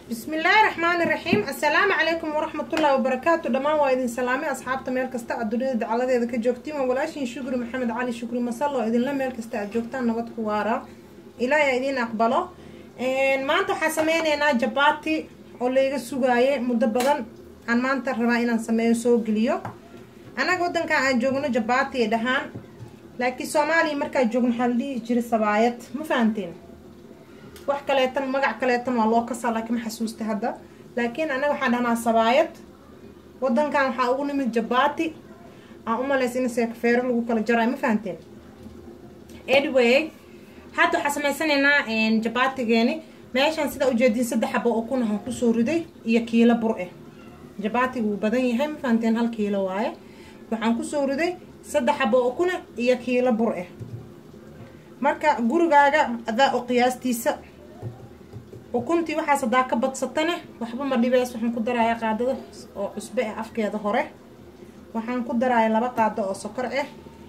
بسم الله الرحمن الرحيم السلام عليكم ورحمة الله وبركاته دمان وايدين سلامي أصحابتا ميل كستا الدنيا دعالة إذا كجوكتين وولاشين شكري محمد علي شكري مسلا إذن لا ميل كستا جوكتان نبات خوارا إلى إذن أقبله إن ما أنتو حسمينينا جباتي oo layga sugaaye muddo badan aan maanta rabaa inaan sameeyo soo geliyo anaga wadanka aan joogno jabaati ay dhahaan laakiin soomaaliya markaa joogno waxaa la dhihi jiray sabaayad ma fahanteen wax kaleetan magac kaleetan waa loo kasaa laakiin ma xasuusta hadda laakiin anaga waxaan dhahnaa sabaayad wadankan waxaa ugu nimid jabaati aan umalaysa in seekafeero lagu kala jaraayo ma fahanteen anyway hadda waxaa sameysanaynaa jabaatigeeni meeshaan sidaa ujeediin saddex xabo oo kun ahaan kusoo riday iyo kiilo bur ah jabaatiga wuu badan yahay ma fahanteen hal kiilo waaye waxaan kusoo riday saddex xabo oo kuna iyo kiilo bur ah marka gurigaaga adaa oo qiyaastiisa ukuntii waxaas hadaa ka badsatane waxba ma dhibeys waxaan ku darayaa qaadada oo cusbe ah afkeeda hore waxaan ku darayaa laba qaado oo sokor ah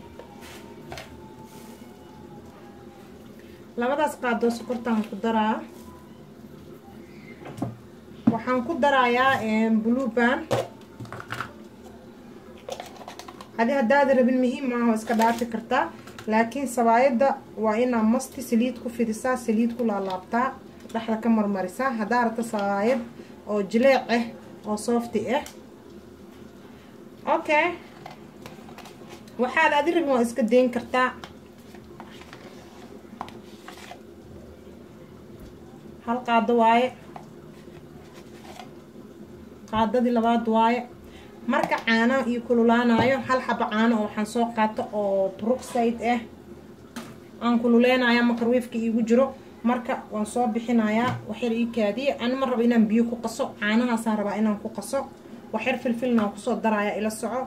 labadaas qaadoo sokortaan ku daraa waxaan ku darayaa bluban adi haddaada rabin muhiim maaha iska dhaafi kartaa laakiin sabaayadda waa inaa masti saliid ku fidisaa saliid ku laalaabtaa dhexda ka marmarisaa haddaa rabta sabaayad oo jileec ah oo soofti ah okay waxaad adi rabin waa iska dayn kartaa hal qaado waaye qaadadii labaad waaye marka caanaha iyo kululaanayo hal xabo caano oo waxaan soo qaato oo bruxide ah aan kululeynayaa makarwiifka iigu jiro marka waan soo bixinayaa waxyar ii kaadiye ani ma rabo inaan biyo ku qaso caanahaasaan rabaa inaan ku qaso waxyar filfilna aan kusoo darayaa ila soco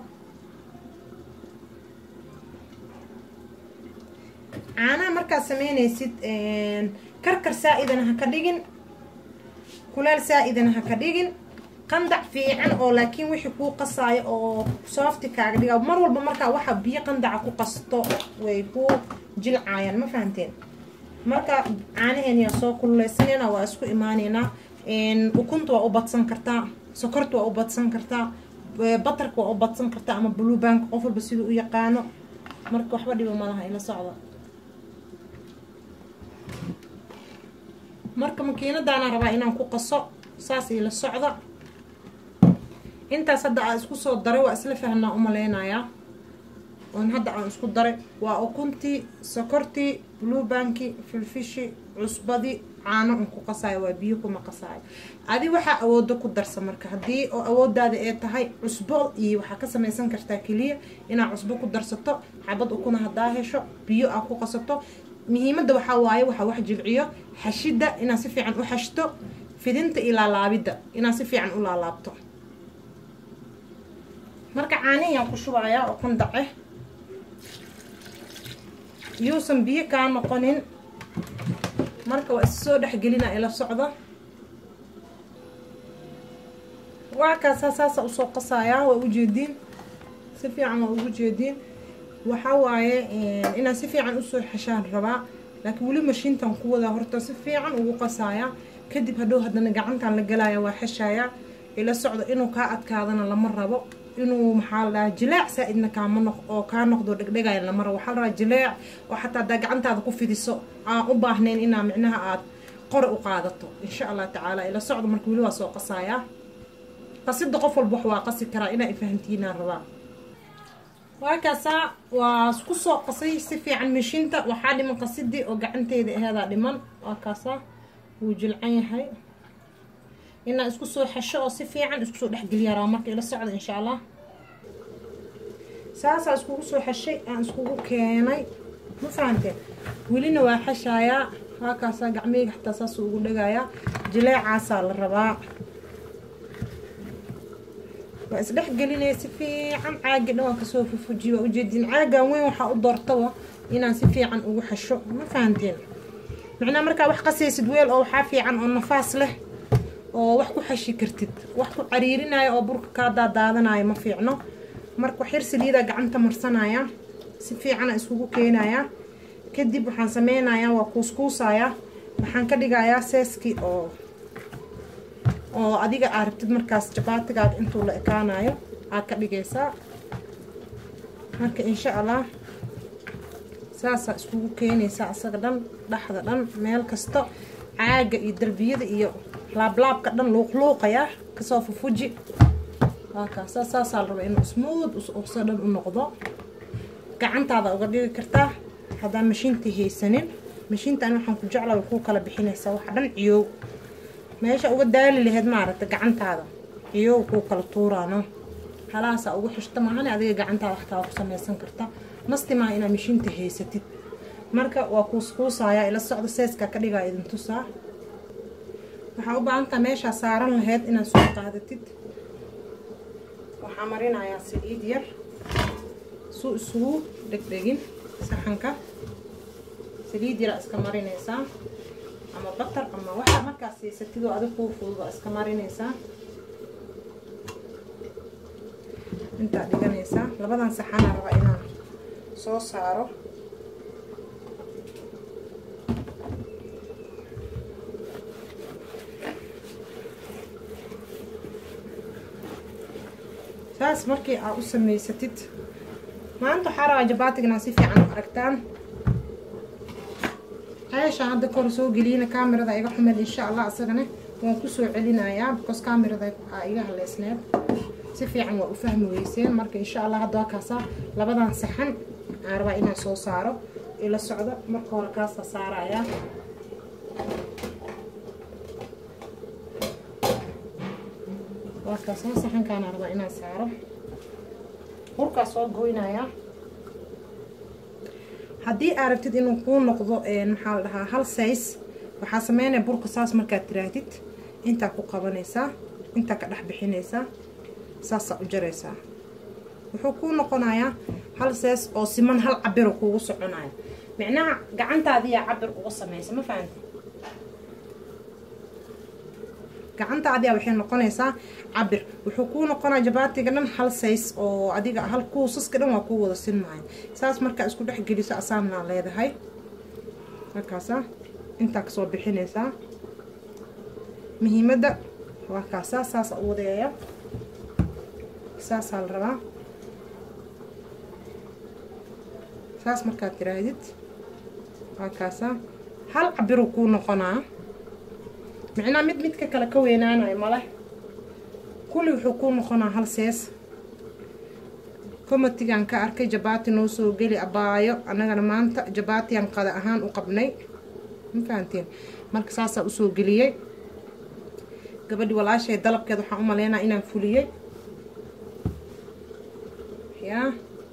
caanaha markaad sameynaysid karkar saa-idana ha ka dhigin kuleel saa-idana ha ka dhigin qandac fiican oo laakiin wixii kuu qasaayo oo soofti kaaga dhiga mar walba markaa waxa biyo qandaca ku qasto way ku jilcaayaan ma fahanteen marka caanaheeniyaa soo kululeysanayna waa isku imaaneynaa ukunta waa u badsan kartaa sokorta waa u badsan kartaa batarka waa u badsan kartaa ama bluebank qof walba siduu u yaqaano marka waxba dhibo malaha ila socda marka makiinadaana rabaa inaan ku qaso saas ila socda intaas hadda aan isku soo daray waa isla fahnaa umaleynayaa oon hadda aan isku daray waa ukuntii sokortii bluebanki filfishi cusbadii caano un ku qasaayo waa biyo kuma qasaayo adi waxaa awoodo ku darsa marka haddii oo awoodaada ee tahay cusbo iyo waxaa ka samaysan kartaa keliya inaad cusbo ku darsato xabad ukuna haddaa hesho biyo aa ku qasato muhiimadda waxaa waaye waxaa wax jilciyo xashidda inaad si fiican u xashto fidinta iyo laalaabidda inaad si fiican u laalaabto marka caanihiyaan ku shubayaa oo qandace yuusan biyo kaa noqonin marka waa issoo dhexgelina ila socda waa kaasaa saasa usoo qasayaa waa ujeediin si fiican waa ugu jeediin waxaa waaye inaan si fiican usoo xeshaan rabaa laakiin weli mashiintan ku wadaa horta si fiican ugu qasaaya kadib hadhow haddana gacantan la galaya waa xeshaaya ila socdo inuu kaa adkaadana lama rabo inuu maxaa la dhahaa jileec saa-idna kaama noq oo kaa noqdo dhegdhegaya lama rabo waxaa la rabaa jileec oo xataa haddaa gacantaada ku fidiso aan u baahnayn inaa micnaha aad qore u qaadato insha allah tacaala ila socdo marka weli waa soo qasaaya qasida qof walba wax waa qasi karaa inaa ifahantiinaan rabaa waa kaasaa waa isku soo qasay si fiican mishinta waxaa dhiman qasidii oo gacanteyda aheedaa dhiman waa kaasaa wuu jilcan yahay inaa isku soo xesho oo si fiican isku soo dhexgeliyaa rabaa marka ila socda insha allah saasaa iskugu soo xeshay aan iskugu keenay ma fahanteen welina waa xeshaayaa waa kaasaa gacmeyga xataa saas ugu dhagayaa jileecaasaa la rabaa waa isdhex gelinaya si fiican caagi dhan waa kasoo fufujiye waa ujeediin caagan weyn waxaa u doortaba inaan si fiican ugu xesho ma fahanteen macnaa markaa wax qasaysid weel oo waxaa fiican oo nafaas leh oo wax ku xeshi kartid wax ku cariirinayo oo burka kaa daadaadanayo ma fiicno marka waxyar saliidaa gacanta marsanaya si fiicana iskugu keenaya kadib waxaan sameynayaa waa kuuskuusayaa waxaan ka dhigayaa seeskii oo oo adiga aa rabtid markaas jabaatigaaga intuu la ekaanayo aad ka dhigaysaa marka insha allah saasaa iskugu keenaysaa asaga dhan dhexda dhan meel kasta caaga iyo darbiyada iyo laablaabka dhan luuqluuqaya kasoo fufuji waakaasa saasaa la rabaa inuu smooth uso dhan u noqdo gacantaada uga dhigi kartaa haddaan mashiintii haysanin mashiintan waxaan ku jecla way kuu kala bixinaysaa waxa dhan ciyow meesha uga daali laheyd maaragta gacantaada ciyow kuu kala tuuraano halaasaa ugu xishta maahane adiga gacantaada waxtaa ku samaysan karta nasti maaha inaad mashiinta haysatid marka waa kuuskuusayaa ila socda seeskaa ka dhigaa idin tusaa waxaa u baahantaa meeshaa saaran laheyd inaad soo qaadatid waxaa marinayaa saliid yar suu isugu dhegdhegin saxanka saliid yaraa iska marinaysaa ama batar ama waxa markaas haysatid oo adig kuu fududa iska marinaysaa intaa dhiganaysaa labadan saxana raba inaan soo saaro saas markii aa u samaysatid maanta waxaa rabaa jabaatigana si fiican u aragtaan ceesha hadda kor soo geliyana kaamirada iga xumeed insha allah isagana waan kusoo celinayaa because kaamirada aa iga haleysneed si fiican waa u fahmi weyseen marka insha allah hadda waa kaasa labadan saxan aan rabaa inaan soo saaro ila socdo marka hore kaasa saarayaa waa kaasoo saxankaana rabaa inaan saaro hurkaa soo goynayaa haddii aa rabtid inuu kuu noqdo maxaa la dhahaa hal says waxaa sameynaya burka saas markaad tiraahdid intaa ku qabanaysaa intaa ka dhex bixinaysaa saasaa u jaraysaa wuxuu kuu noqonayaa hal sees oo siman hal cabiro kuugu soconaya micnaha gacantaadiyaa cabir uga samaysa ma fahamti gacantaadiyaa waxay noqonaysaa cabir wuxuu kuu noqonaya jabaatiga dhan hal says oo adiga hal kuusaska dhan waa kuu wada sinmaya saas markaa isku dhex geliso asaanaa leedahay markaasa intaa kasoo bixinaysaa muhiimadda waa kaasaa saasa u wadeeya saasaa la rabaa saas markaad tiraahdid waa kaasaa hal cabiruu kuu noqonaa micnaa mid midka kale ka weynaanayo male kulli wuxuu kuu noqonaa hal sees komatigan ka arkay jabaati noo soo geli abaayo annagana maanta jabaatiyan qada ahaan u qabnay ma fahanteen marka saasaa usoo geliyey gabadhi walaashay dalabkeed waxaan u maleynaa inaan fuliyey yaa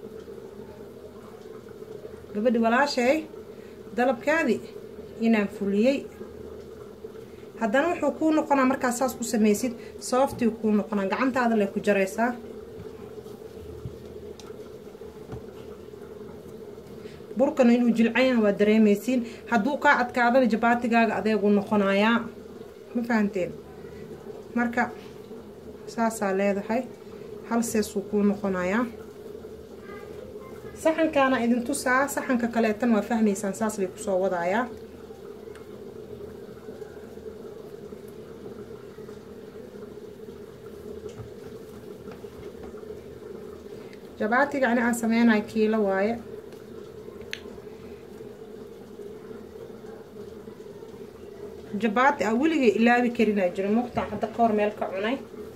gabadhi walaashay dalabkaadii inaan fuliyey haddana wuxuu kuu noqonaa markaad saas ku samaysid sababtii kuu noqonaa gacantaada lay ku jaraysaa burkana inuu jilcayaha waa dareemaysiin hadduu kaa adkaadana jabaatigaaga adeegu noqonayaa ma fahanteen marka saasaa leedahay hal seesuu kuu noqonayaa saxankaana idin tusaa saxanka kaleetan waa fahmaysaan saas lay kusoo wadayaa jabaatiga ani aan sameynayo kiilo waaye jabaati a weligay ilaabi karinaa jira muqtaan hadda ka hor meel ka cunay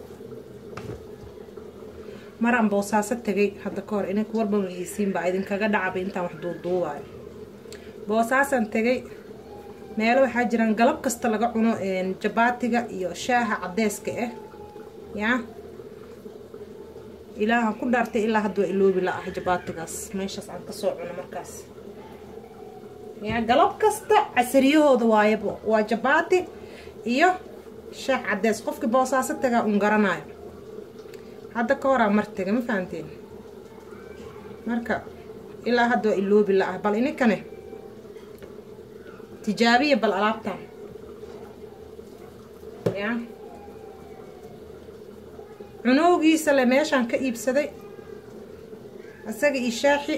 maraan boosaaso tegay hadda ka hor inanka warba mageysiinba idinkaga dhacaba intaan wax duuduubaayo boosaasaan tegay meelo waxaa jiraan galab kasta laga cuno jabaatiga iyo shaaha cadeyska ah yaa ilaahan ku dhaartay ilaa hadda waa iloobi la ah jabaatigaas meeshaas aan kasoo cuno markaas yaa galab kasta casariyahooda waayaba waa jabaati iyo shaah cadeys qofkii boosaaso tagaa un garanayo hadda ka horaa mar tega ma fahanteen marka ilaa hadda waa iloobi la ah bal ininkane tijaabiya bal alaabtan yaa cunowgiisa le meeshaan ka iibsaday isaga iyo shaaxi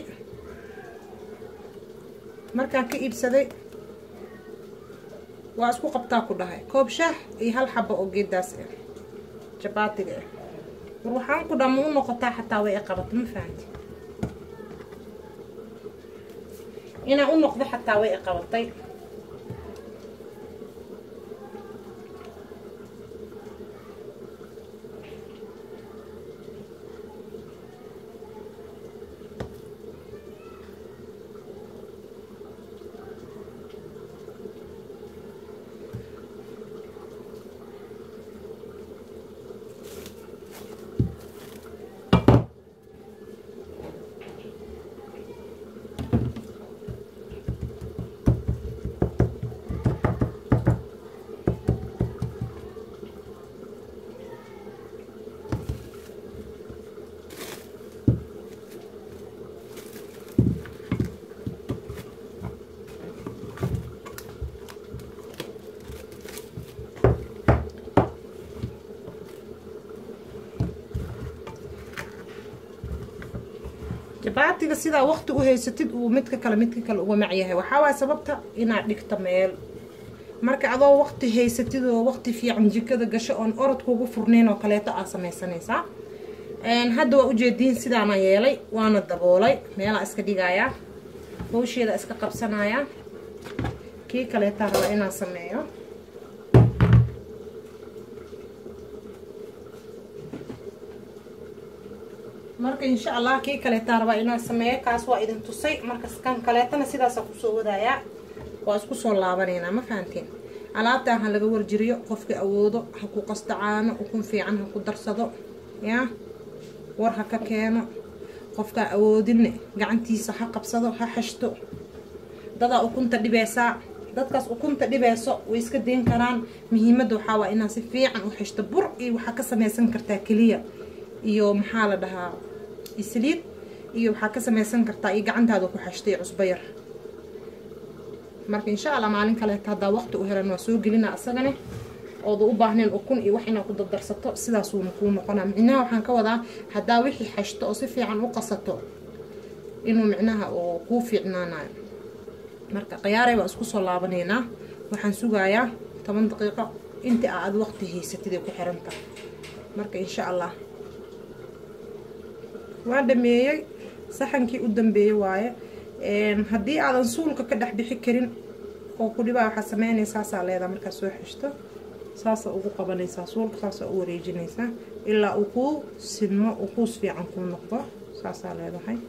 markaan ka iibsaday waa isku qabtaa ku dhahay koob shaah iyo hal xabo oo geedaas ah jabaatiga ah war waxaan ku dhamma u noqotaa xataa way i qabato ma fahanti inaan u noqdo xataa way i qabatay jabaatiga sidaa waqti u haysatid uu midka kale midka kale uga macyahay waxaa waaya sababta inaad dhigto meel marka adoo waqti haysatid oo waqti fiican jikada gasho oon orod kugu furnayn oo kaleeto aad samaysanaysaa hadda waa ujeediin sidaana yeelay waana daboolay meelaa iska dhigayaa hawsheeda iska qabsanayaa kii kaleetaa rabaa inaan sameeyo marka insha allah kii kaleetaa rabaa inaan sameeyo kaas waa idin tusay marka kan kaleetana sidaasa kusoo wadayaa waa isku soo laabanaynaa ma fahantiin alaabtaan ha laga warjiriyo qofka awoodo ha ku qasta caano ukun fiican ha ku darsado yaa war ha ka keeno qofkaa awoodinne gacantiisa ha qabsado ha xashto dadaa ukunta dhibeysaa dadkaas ukunta dhibeyso way iska dayn karaan muhiimadda waxaa waa inaad si fiican u xishto bur iyo waxaa ka samaysan kartaa keliya iyo maxaa la dhahaa isliid iyo waxaa ka samaysan kartaa iyo gacantaada ku xashtay cusbo yar marka insha allah maalin kaleeta haddaa waqti u helan waa soo gelina asagane ooda u baahneen ukun iyo wax inaad ku dardarsato sidaasuuna kuu noqonaa micnaha waxaan ka wadaa haddaa wixii xashto oo si fiican u qasato inuu micnaha uu kuu fiicnaanayo marka khiyaaray waa isku soo laabanaynaa waxaan sugayaa toban daqiiqo inta aad waqti haysatid ay ku xiranta marka insha allah waa dhameeyey saxankii u dambeeyey waaye haddii aadan suulka ka dhex bixi karin oo ku dhibaa waxaa sameynaysa saasaa leedaa markaad soo xishto saasa ugu qabanaysaa suulka saasaa u wareejinaysaa ilaa uu kuu sinmo uu kuus fiican kuu noqdo saasaa leedahay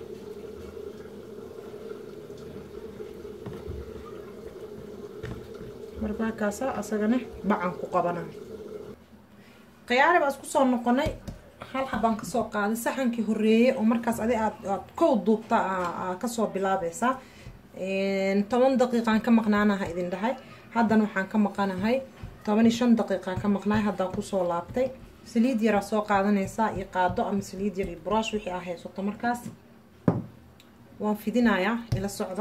markaakaasa asagana bacan ku qabana khiyaari baa isku soo noqonay hal xabaan kasoo qaaday saxankii horeeyey oo markaas adi aad aad kow duubta kasoo bilaabaysaa toban daqiiqaan ka maqnaanaha idin dhahay haddana waxaan ka maqanahay toban iyo shan daqiiqaan ka maqnahay haddaan kusoo laabtay saliid yaraa soo qaadanaysaa iyo qaado ama saliid yar iyo buraash wixii aa haysato markaas waan fidinayaa ila socda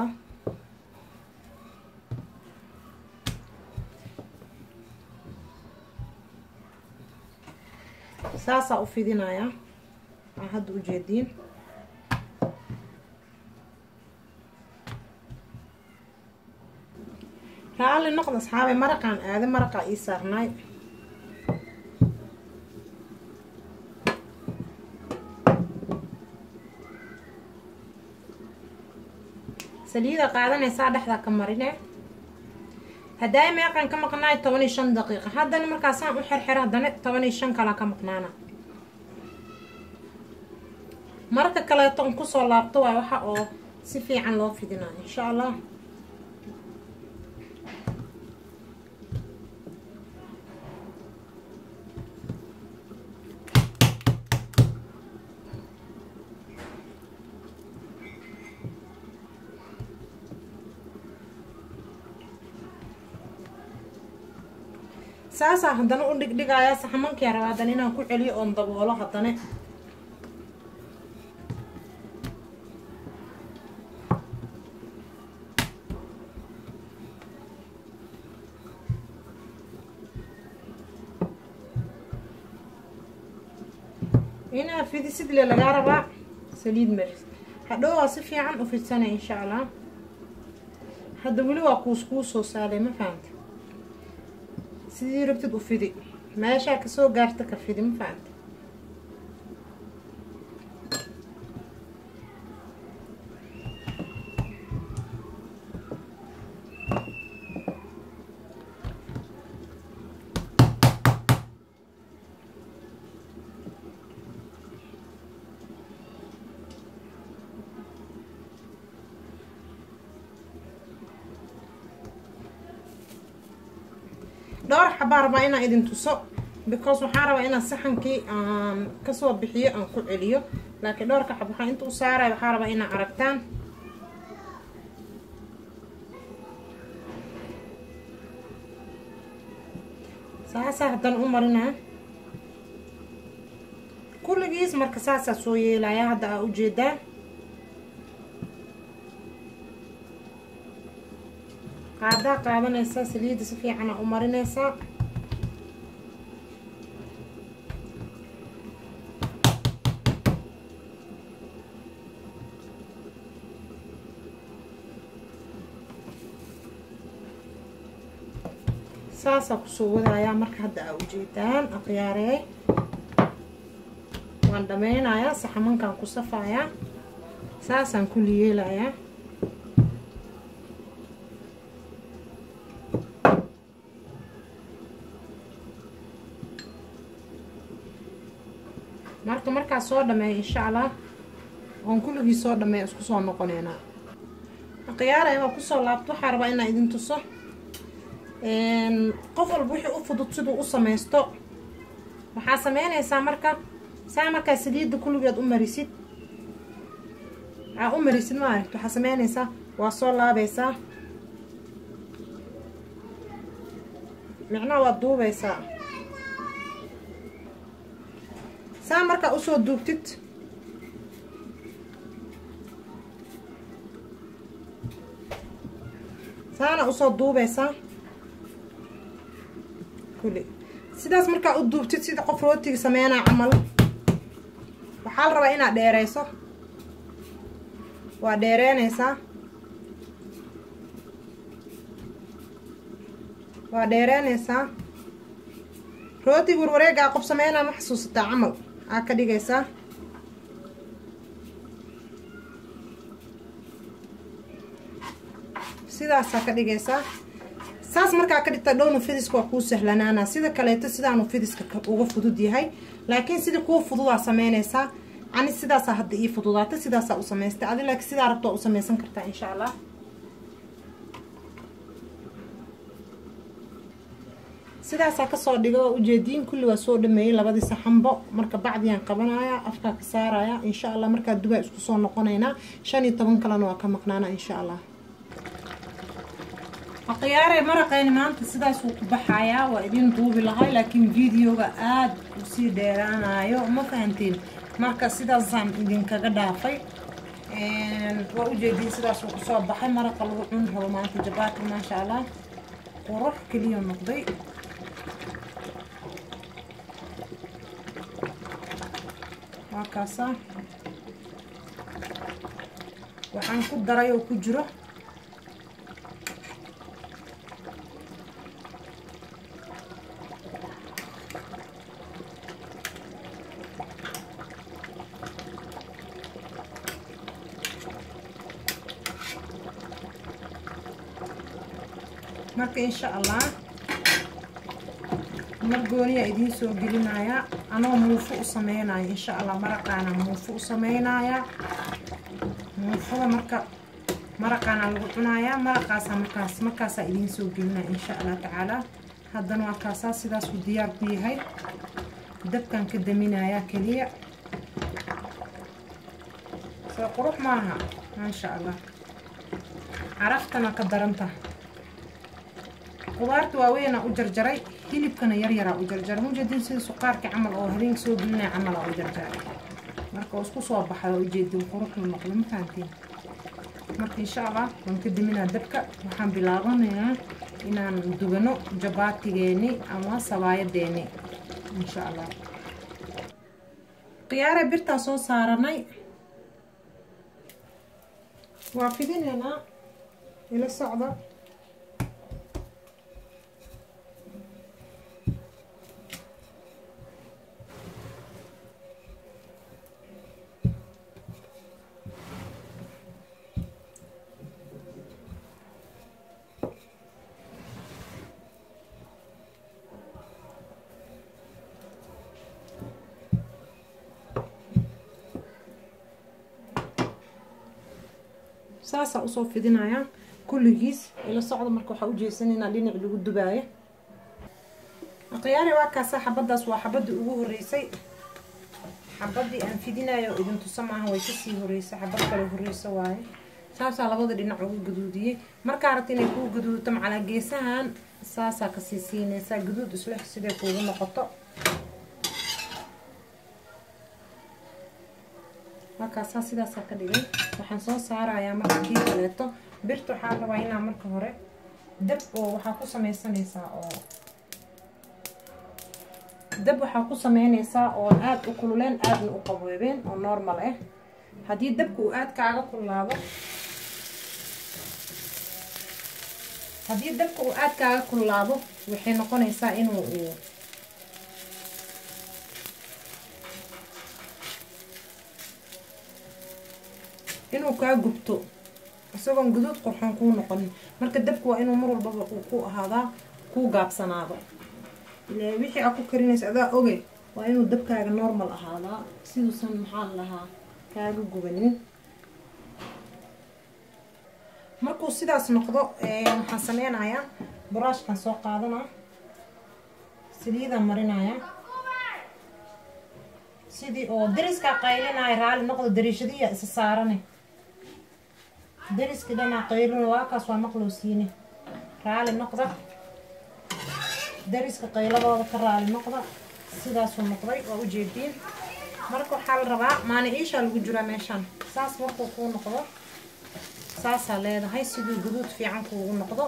saasaa u fidinayaa aa hadda ujeediin raalli noqda asxaabay maraqaan aaday maraqaa ii saarnaay saliida qaadanaysaa dhexdaa ka marine haddaay meeqaan ka maqnaay toban iyo shan daqiiqa haddana markaasaan u xerxero haddana toban iyo shan kalaa ka maqnaana marka kaleeton kusoo laabto waay waxa oo si fiican loo fidinayo insha allah saasaa haddana u dhigdhigayaa saxamankia rabaa haddana inaan ku celiyo oon daboolo haddana inaa fidisid le lagaa rabaa saliid maris hadhow waa si fiican u fidsanay insha allah hadda weli waa kuus kuu soo saaray ma fahamta sidii rabtid u fidi meeshaa kasoo gaarta ka fidi ma fahamta dhowr xabaa rabaa inaan idin tuso because waxaa rabaa inaan saxankii aan kasoo bixiyo aan ku celiyo laakiin dhowrka xab waxaa inta u saaraya waxaa rabaa inaa aragtaan saasaa haddana u marinaa kulligiis marka saasaa soo yeelaya hadda aa ujeedaa qaadaa qaadanaysaa saliidda si fiican aa u marinaysaa saasaa kusoo wadayaa marka hadda aa ujeedaan akhyaarey waan dhameynayaa saxamankaan ku safayaa saasaan kulli yeelayaa marka markaa soo dhameeya insha allah oon kulligii soo dhameeya isku soo noqoneynaa akhyaarey waa kusoo laabto waxaa rabaa inaa idin tuso qof walba wixii u fudud siduu u samaysto waxaa sameynaysaa marka saa markaa saliidda kulligeed u marisid aa u marisid ma aragt waxaa sameynaysaa waa soo laabaysaa micnaha waad duubaysaa saa markaa usoo duubtid saana usoo duubaysaa kulli sidaas markaa u duubtid sida qof rootiga sameynaa camal waxaa la rabaa inaad dheereyso waa dheereynaysaa waa dheereynaysaa rootiga warwareegaa qof sameynaa ma xasuusataa camal aa ka dhigaysaa sidaasaa ka dhigaysaa saas markaa ka dhigta dhowna fidiska waa kuu sahlanaana sida kaleeto sidaanu fidiska uga fudud yahay laakiin sidii kuu fududaa sameynaysaa ani sidaasaa hadda ii fududaata sidaasaa u samaystay adi laakiin sidaa rabto waa u samaysan kartaa insha allah sidaasaa kasoo dhiga waa ujeediin kulli waa soo dhameeyey labadii saxanbo marka bacdiyaan qabanaya afkaa ka saaraya insha allah markaa dubaa isku soo noqonaynaa shan iyo toban kalena waa ka maqnaana insha allah akhyaarey maraqeyni maanta sidaasuu ku baxayaa waa idin duubi lahay laakiin videoga aada usii dheeraanayo ma fahantiin marka sidaasaan idinkaga dhaafay waa ujeediin sidaasuu kusoo baxay maraqa lagu cuni rabo maanta jabaati maasha allah qurux keliya noqday waa kaasa waxaan ku daray oo ku jiro marka insha allah mar gooniyaa idiin soo gelinayaa anoo muufo u sameynaya insha allah maraqaana muufo u sameynaya muufada marka maraqaana lagu cunayaa maraqaasaa markaas markaasaa idiin soo gelinaya insha allah tacaala haddana waa kaasaa sidaasuu diyaar ku yahay dabkan ka daminayaa keliya soo qurux maaha maasha allah caraftana ka daranta qudaarta waaweynaa u jarjaray hilibkana yaryaraa u jarjaray mujeedin sida suqaarka camal oo habeenka soo gelinaya camalaa u jarjaray marka oo isku soo baxda ujeedin quruxda noqdo ma fahantiin marka insha allah waan ka diminaa dabka waxaan bilaabanayaa inaan dugano jabaatigeeni ama sabaayadeeni insha allah khiyaare birtaa soo saaranay waa fidinaynaa ila socda saasaa usoo fidinayaa kulligiis ila socda marka waxaa ujeesanaynaa dhinac lagu dubaayo akhyaari waa kaasa xabadaas waa xabadii ugu horeysay xabadii aan fidinayo oo idin tusa maaha way kasii horeysay xabad kale horeysa waaye saasaa labada dhinac ugu gaduudiyey markaa rabta inay kuu gaduudto macalaa geesahan saasaa kasii siinaysaa gaduud isleh siday kuugu noqoto markaasaa sidaasaa ka dhigay waxaan soo saarayaa marka kii kaleeto birta waxaa rabaa inaa marka hore dab oo waxaa ku sameysanaysaa oo dab waxaa ku sameynaysaa oo aada u kululeen aadna u qaboobeen oo normal ah haddii dabka uu aada kaaga kululaado haddii dabka uu aada kaaga kululaado waxay noqonaysaa inuu inuu kaa gubto isagoon guduud qurxoon kuu noqonin marka dabka waa inuu mar walbaba uu ku ahaadaa kuu gaabsanaado ile wixii aa ku karinaysa adaa oge waa inuu dabkaaga normal ahaadaa siduusan maxaa lahaa kaaga gubanin markuu sidaas noqdo waxaan sameynayaa buraashkan soo qaadanaa saliidaan marinayaa sidii oo dariskaa qaylinaya raali noqdo dariishadiya isa saarane dariska dhanaa qaylina waakaas waa maqloo siine raali noqda dariska qayladooda ka raali noqda sidaasuu noqday waa ujeediin marka waxaa la rabaa maani iishaa lagu jiraa meeshaan saas markuu kuu noqdo saasaa leedahay siduu guduud fiican kuugu noqdo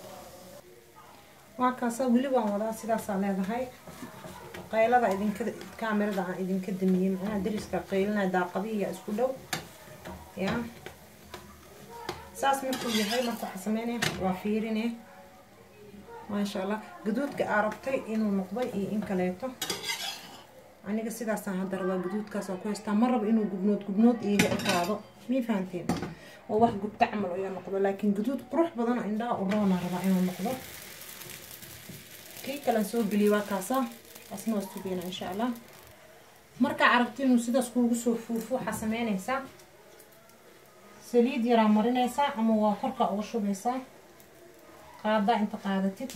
waa kaasa weli waan wadaa sidaasaa leedahay qaylada idinka kaamirada aan idinka damiyey macnaha dariska qaylinaya daaqadihiya isku dhow ya saas markuu yahay marka waxaa sameynaya waa fiirine maasha allah gaduudka aa rabtay inuu noqday iyo in kaleeto aniga sidaasaan hadda rabaa gaduudkaas waa ku haystaa ma rabo inuu gubnood gubnood iiga ekaado mii fahanteen oo wax gubta camal iga noqdo laakiin gaduud qurux badan oo indhaha u roona rabaa inuu noqdo kii kalen soo geliyay waa kaasa asna waa sugeyna insha allah markaa aragti inuu sidaas kuugu soo fuufo waxaa sameynaysaa saliid yaraa marinaysaa ama waa korkaa uga shubaysaa qaadaa inta qaadatid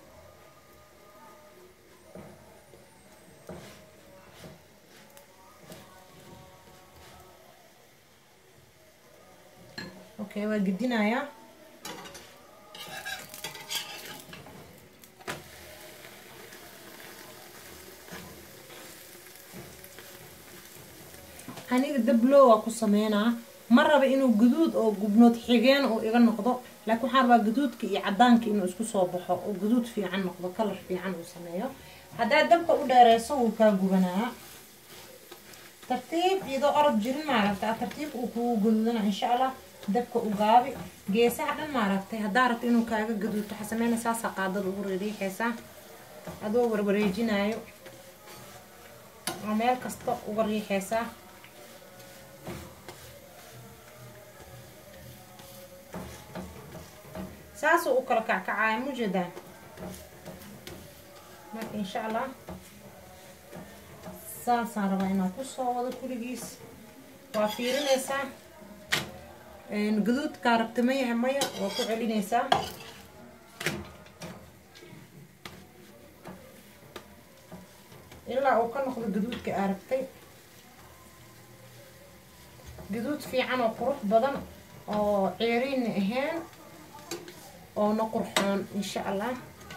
okay waa gedinayaa aniga dablow waa ku sameynaa ma raba inuu guduud oo gubnood xigeen oo iga noqdo laakiin waxaan rabaa gaduudka iyo cadaanka inuu isku soo baxo oo gaduud fiican noqdo kalar fiican uu sameeyo haddaad dabka u dheereyso wuu kaa gubanaa tartiib iyadoo orod jirin maaragta tartiib uu kugu gaduudana insha allah dabka u gaabi geesaha dhan maaragtay haddaa rabta inuu kaaga gaduudto waxaa sameyna saasaa qaadada ugu riiriixaysaa adoo warwareejinaayo oo meel kasta uga riixaysaa saasuu u kala kackacaya mujeedaan marka insha allah saasaan rabaa inaan kusoo wado kuligiis waa fiirinaysaa gaduudkaa rabta ma yahay maya waa ku celinaysaa ilaa uu ka noqdo gaduudka aa rabtay gaduud fiican oo qurux badan oo ceeriinna ahayn oona qurxoon insha allah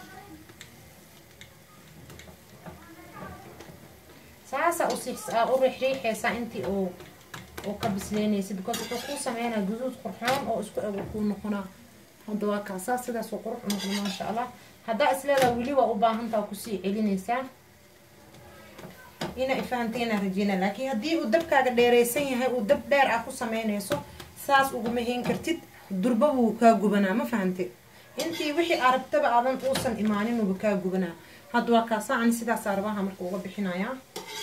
saasa usia u riixriixaysaa intii uu uu ka bisleynaysa because wuxuu kuu sameynaa guduud qurxoon oo isku ego kuu noqonaa hadda waa kaasaa sidaasuu qurux u noqda maasha allah haddaa isleedaa weli waa u baahantaa kusii celinaysaa ina ifahanteena rajeyna laakiin haddii uu dabkaaga dheereysan yahay uu dab dheer ah ku sameynayso saas uguma hayn kartid durba wuu kaa gubanaa ma fahante intii wixii aragtaba aadan uusan imaanin kaa gubanaa hadda waa kaasaa ani sidaasaa rabaha marka uga bixinayaa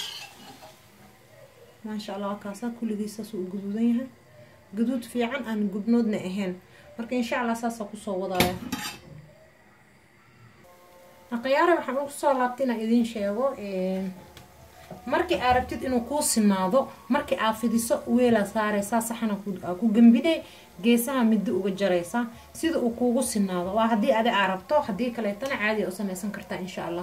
maasha allah waa kaasaa kulligii saasuu u guduudan yahay guduud fiican aan gubnoodna ahayn marka insha allah saasaa kusoo wadaaya akhyaare waxaan ugu soo laabtay inaan idiin sheego markii aa rabtid inuu kuu sinaado markii aa fidiso weelaa saareysaa saxana aa ku gambinay geesaha middo uga jaraysaa sida uu kuugu sinaado waa haddii adi aa rabto haddii kaleetana caadi a u sameysan kartaa insha allah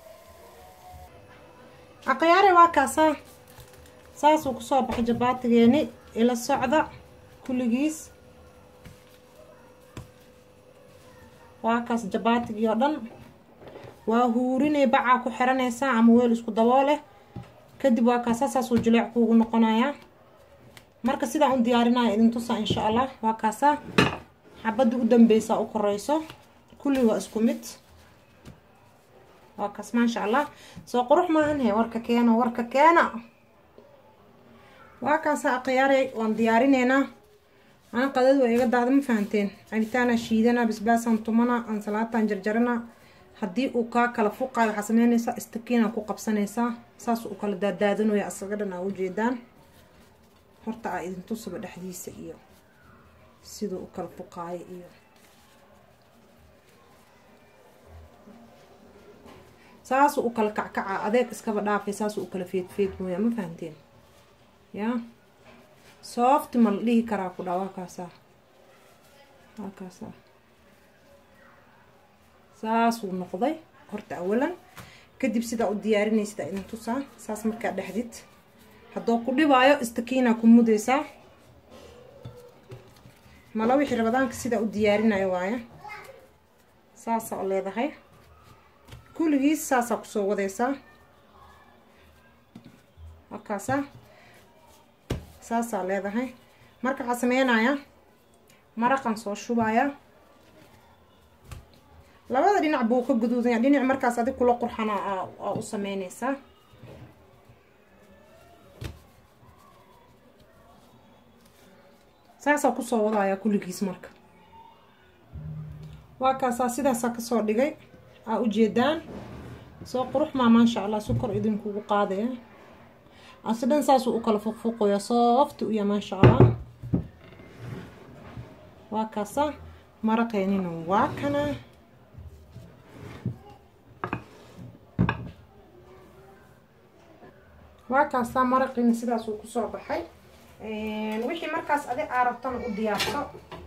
aqyaare waa kaasaa saasuu kusoo baxay jabaatigeeni ila socda kulligiis waa kaas jabaatigii oo dhan waa huurinay bacaa ku xiranaysaa ama weel isku dabooleh kadib waa kaasa saasuu jileec kuugu noqonayaa marka sidaan u diyaarinaya idin tusaa insha allah waa kaasaa xabadda u dambeysaa u koreyso kulli waa isku mid waa kaas maasha allah soo qurux maahan he warka keena warka keena waa kaasa aqyaaray waan diyaarineynaa ana qadad waa iga daada ma fahanteen cabitaana shiidana basbaasaan tumana ansalaataan jarjarana haddii uu kaa kala fuqayo waxaa sameynaysaa istakiinaa ku qabsanaysaa saas uu kala daadaadanaya asaga dhan aa ujeedaan horta aa idin tusaba dhexdiisa iyo siduu u kala fuqaayo iyo saasuu u kala kackaca adeeg iskaba dhaafay saasuu u kala feedfeed mooyaa ma fahanteen yaa soofti ma la dhihi karaa ku dhaa waa kaasaa waa kaasaa saasuu noqday horta awalan kadib sidaa u diyaarinaysid aa idin tusaa saas markaa dhexdid haddoo ku dhibaayo istakiinaa ku mudaysaa mala wixii rabadaanka sidaa u diyaarinayo waaye saasaa u leedahay kulligiis saasaa kusoo wadaysaa wakaasaa saasaa leedahay marka waxaa sameynayaa maraqan soo shubayaa labada dhinac buu ka guduudanya dhinac markaas adig kula qurxana aa u sameyneysaa saasaa kusoo wadayaa kulligiis marka waa kaasaa sidaasaa kasoo dhigay aa ujeedaan soo qurux maa maasha allah sukor idinkugu qaadaya ase dhan saasuu u kala fuqfuqoya soofti uya maasha allah waa kaasa maraqeenina waa kana waa kaasaa maraqiina sidaasuu kusoo baxay wixii markaas adi aa rabtana u diyaarso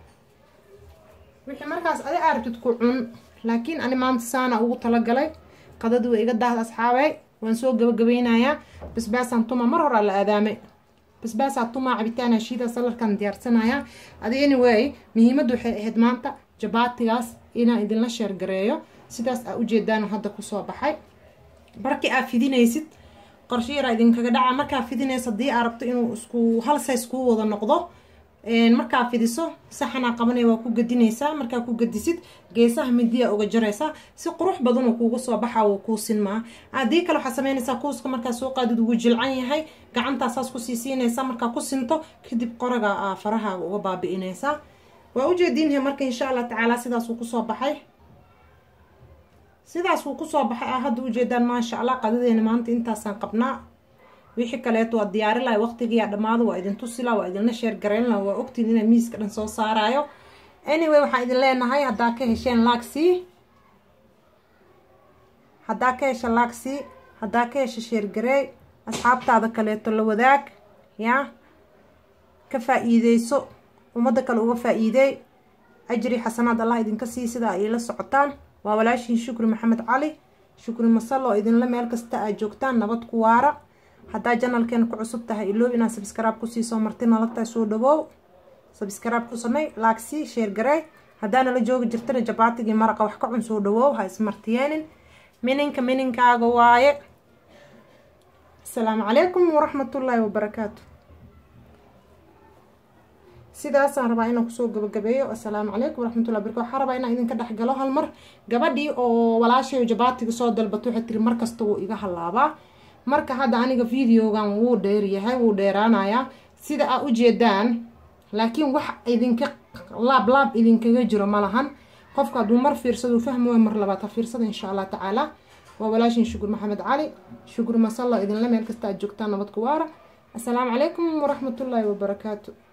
wixii markaas adi aa rabtid ku cun laakiin ani maanta saana ugu talagalay qadadi waa iga daahda asxaabey waan soo gabagabeynayaa basbaasaan tuma mar horaa la aadaamay basbaasaa tumaa cabitaana shiida salarkan diyaarsanayaa adi anyway muhiimadda waxay ahayd maanta jabaatigaas inaan idinla sheergareeyo sidaas aa ujeedaan hadda kusoo baxay markii aa fidinaysid qorshe yaraa idinkaga dhaca markaa fidinaysa haddii aa rabto inuu isku hal says kuu wada noqdo markaa fidiso saxanaa qabanaya waa ku gadinaysaa markaa ku gadisid geesaha midiya uga jaraysaa si qurux badanuu kuugu soo baxa wuu kuu sinmaa haddii kale waxaa sameynaysaa kuuska markaa soo qaadid ugu jilcan yahay gacantaa saas kusii siinaysaa markaa ku sinto kadib qoraga aa farahaaga uga baabi'inaysaa waa ujeediinhe marka insha allah tacaala sidaasuu kusoo baxay sidaas wuu kusoo baxay a hadda ujeedaan maasha allah qadadeena maanta intaasaan qabnaa wixii kaleeto waa diyaari lahay waqtigiiyaa dhammaado waa idin tusila waa idinla sheer garayn laha waa ogtiin inaa miiska dhan soo saaraayo anyway waxaan idin leenahay haddaa ka hesheen laagsii haddaa ka hesha laagsii haddaa ka hesha sheergareey asxaabtaada kaleeto la wadaag yaa ka faa-iideyso ummadda kale uga faa-iideey ajri xasanaad allah idinka sii sidaa ay la socotaan waa walaashiin shukri maxamed cali shukri masalo idinla meel kasta aad joogtaan nabad ku waara haddaa janalkeena ku cusub tahay iloob inaad sabskraib kusiisoo marti nala tahay soo dhawoow sabskraib ku samey laagsii sheergarey haddaa nala joogi jirtana jabaatigii maraqa wax ka cun soo dhawoow ha ismartiyeenin mininka mininkaaga waaye asalaamu calaykum waraxmatullaahi wabarakaatu sidaasaan rabaa inaan kusoo gabagabeeyo assalaamu calaykum waraxmatullahi baraka waxaa rabaa inaan idinka dhexgalo hal mar gabadhii oo walaashay jabaatiga soo dalbato waxay tiri markasta wuu iga halaabaa marka hadda aniga videogan wuu dheeryahay wuu dheeraanayaa sida aa ujeedaan laakiin wax idinka laab laab idinkaga jiro ma lahan qofka hadduu mar fiirsado fahmi waay mar labaad ha fiirsada insha allah tacaala waa walaashin shukur maxamed cali shukur masalla idinla meel kasta aad joogtaan nabad ku waara assalaamu calaykum waraxmatullaahi wabarakaatu